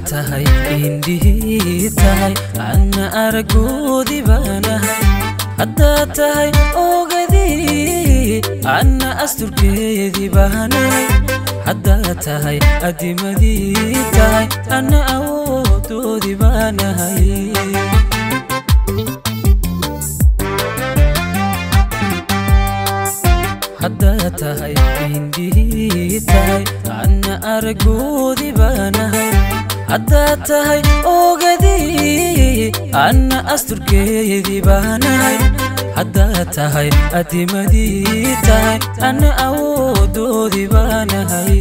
tahay indhihii tahay anna aragoodii baanahay haddaad tahay ogadii anna asturkeedii baanahay haddaad tahay adimadii tahay anna awoodoodii baanahay haddaad tahay indhihii tahay anna aragoodii baanahay haddaad tahay ogadii anna asturkeedii baanahay haddaad tahay adimadii tahay anna awoodoodii baanahay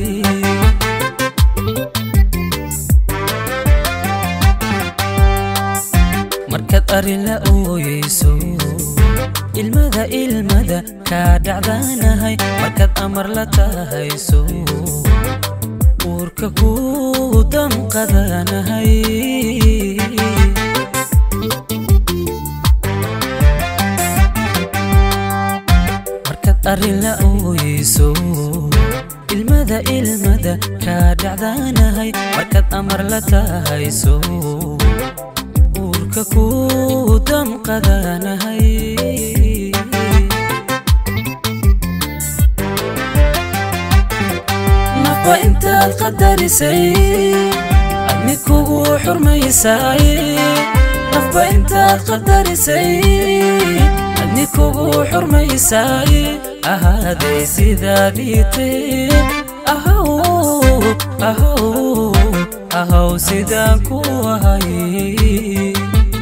markaad arrin la ooyeyso ilmada ilmada kaa dhacdaanahay markaad amar la tahayso uurka ku damqadanahay markaad arrin la ooyeyso ilmada ilmada kaa dhacdaanahay markaad amar la tahayso uurka ku damqadanahay nafba intaad qadarisay adni kugu xurmaysay nafba intaad qadarisay adni kugu xurmaysay ahaaday sidaadii tee ahaw ahaw ahaw sidaan ku ahay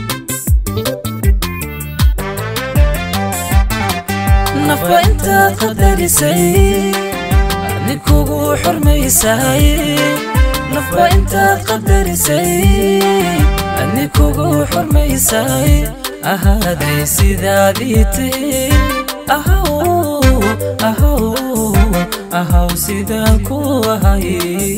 nafba intaad qadarisay adni kugu xurmaysay nafba intaad qadarisay adni kugu xurmaysay ahaaday sidaadii tee ahaw ahaw ahaw sidaan ku ahay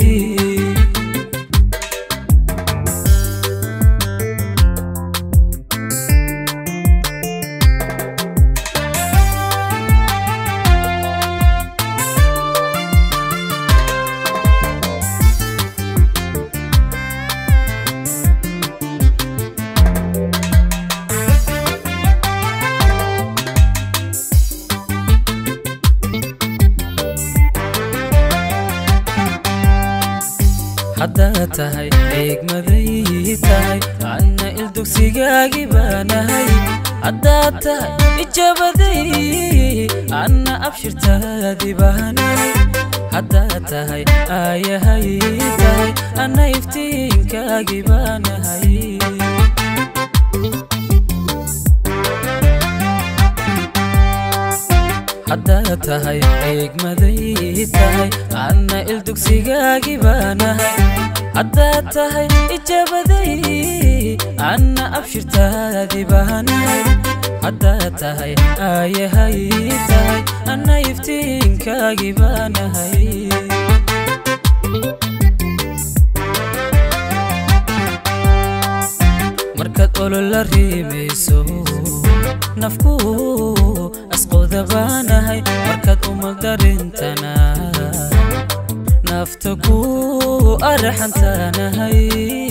haddaad tahay eegmaday tahay anna ildugsigaagi baanahay haddaad tahay ijabaday anna abshirtaadi baanahay haddaad tahay aayahay tahay anna iftiinkaagi baanahay haddaad tahay eegmaday tahay anna ildugsigaagi baanahay haddaad tahay ijabaday anna abshirtaadi baanahay haddaad tahay aayahay tahay anna iftiinkaagi baanahay markaad olola riimayso nafku asqooda baanahay markaad umaldarintana nafta ku araxantanahay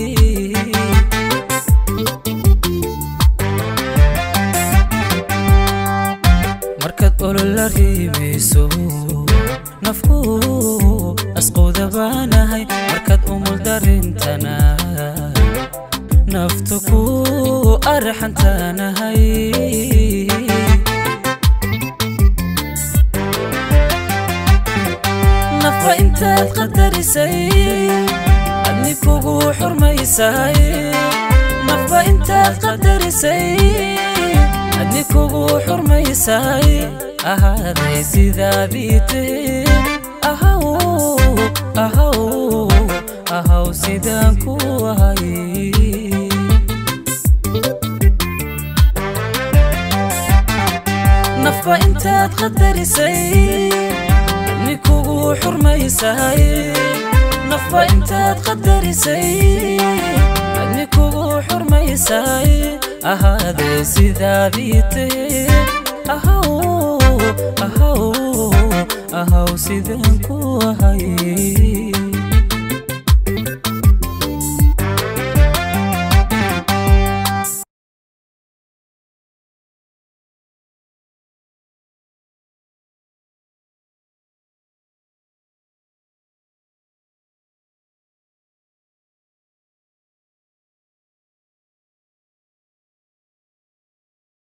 markaad olola riimayso nafku asqooda baanahay markaad umuldarintana nafta ku arxantanahay nafba intaad qadarisay adni kugu xurmaysay nafba intaad qadarisay adni kugu xurmaysay ahaaday sidaadii tee ahaw ahaw ahaw sidaan ku ahay nafba intaad qadarisay adni kugu xurmaysay nafba intaad qadarisay adni kugu xurmaysay ahaadee sidaadii tee ahaw ahaw ahaw sidaan ku ahay